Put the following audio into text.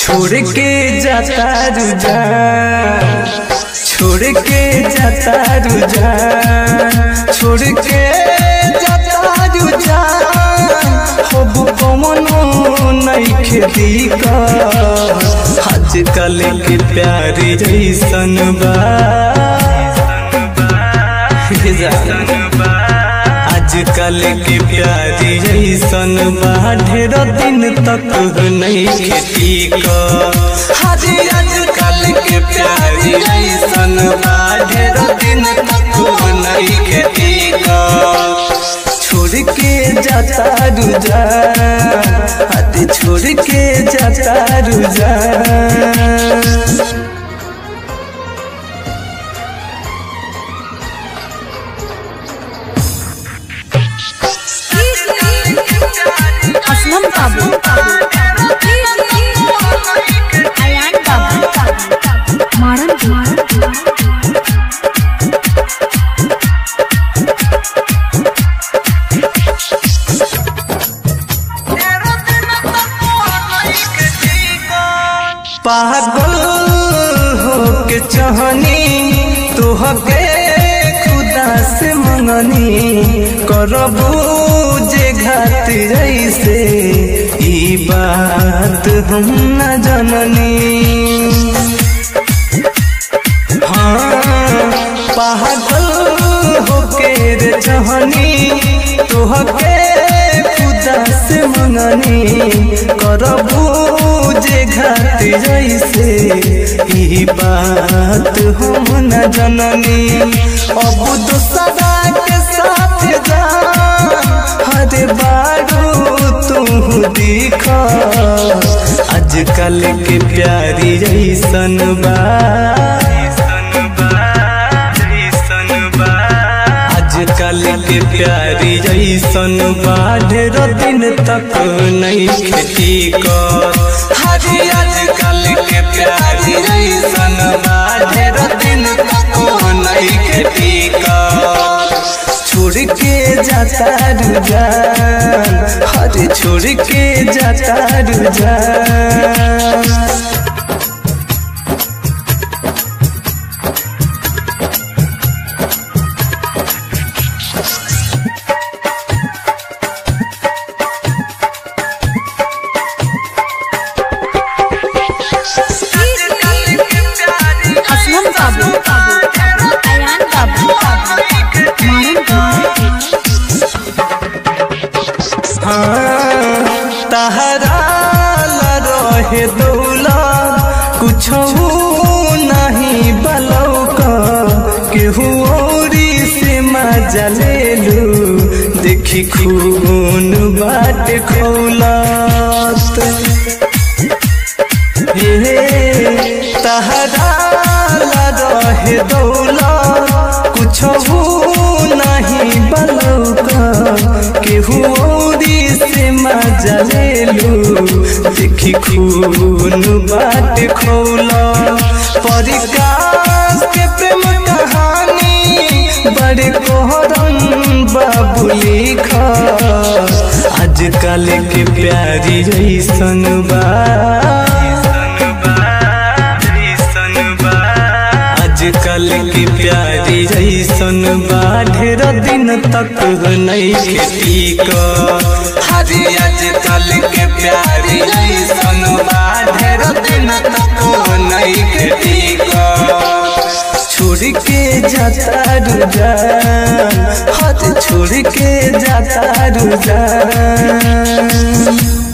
छोड़ के जाता रुजा छोड़ के जाता रुजा छोड़ के जाता रुजा हब कमनो नइखे दीका आजकल के प्यार जैसन बा हे जान आजकल के प्यार जैसन बा ढेर दिन तक नहीं खेती का हाजी आजकल के प्यार जैसन बा ढेर दिन तक नहीं खेती का छोड़ के जाता रुजा हाथ छोड़ के जाता रुजा असलम बाबू अयान बाबू मारन मारन पागल हो के चाहनी तोहके खुदा से मंगनी करबू जे घात जैसे ई बात हम न जननी हाँ पागल हो के रे चाहनी तोहके खुदा से मंगनी करबू जे घात जैसे ई बात हम न जननी अब दूसरा के साथ जा हर बारू तू दिख आजकल के प्यारी जैसन बा आजकल के प्यारी जैसन बा ढेर दिन तक नहीं खेती कर हाजी आजकल के प्यारी जैसन बा ढेर दिन तक नहीं खेती कर छोड़ के जाता रुजा हर छोड़ के जाता रुजा असलम बाबू अयान बाबू मारन हाँ, तहरा ला रहे दौला कुछ नहीं बलौका केहू औरी से मजा ले लू देखी खून बाट खौलत हे तहरा ला रहे दौला कुछ नहीं बलौका केहू औरी से मजा ले लू देखी खून बाट खौला परिकाश के प्रेम कहानी बड़े कोहरम बाबू लिखा आजकल के प्यारी जैसन बा आजकल की प्यारी जैसन बा ढेर दिन तक नहीं खेती का हाजी आजकल के प्यारी जैसन बा ढेर दिन तक नहीं खेती का छोड़ के जाता रुजा हाथ छोड़ के जाता रुजा